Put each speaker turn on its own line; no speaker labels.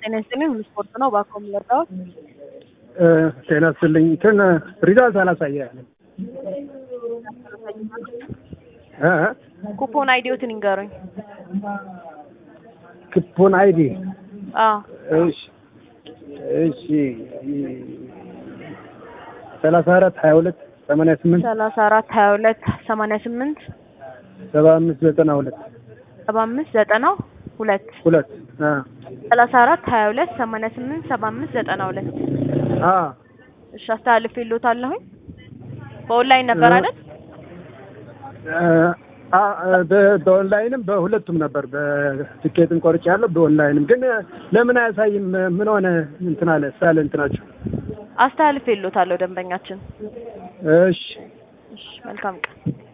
ጤና ይስጥልኝ። ምን ስፖርት ነው እባክዎ የሚወጣው?
ጤና ይስጥልኝ። እንትን ሪዛልት አላሳየህም እ
ኩፖን አይዲዎትን ይንገሩኝ።
ክፖን አይዲ
አዎ
እሺ እሺ ሰላሳ አራት ሀያ ሁለት ሰማንያ ስምንት
ሰላሳ አራት ሀያ ሁለት ሰማንያ ስምንት
ሰባ አምስት ዘጠና ሁለት
ሰባ አምስት ዘጠና ሁለት
ሁለት አ
ሰላሳ አራት ሀያ ሁለት ሰማንያ ስምንት ሰባ አምስት ዘጠና ሁለት
አ
እሺ አስተላልፌልዎታለሁኝ። በኦንላይን ነበር አይደል?
አ በ- በኦንላይንም በሁለቱም ነበር። በትኬትም ቆርጬ ያለው በኦንላይንም ግን ለምን አያሳይም? ምን ሆነ እንትን አለ ሳለ እንትናችሁ
አስተላልፌልዎታለሁ ደንበኛችን።
እሺ
እሺ መልካም ቀን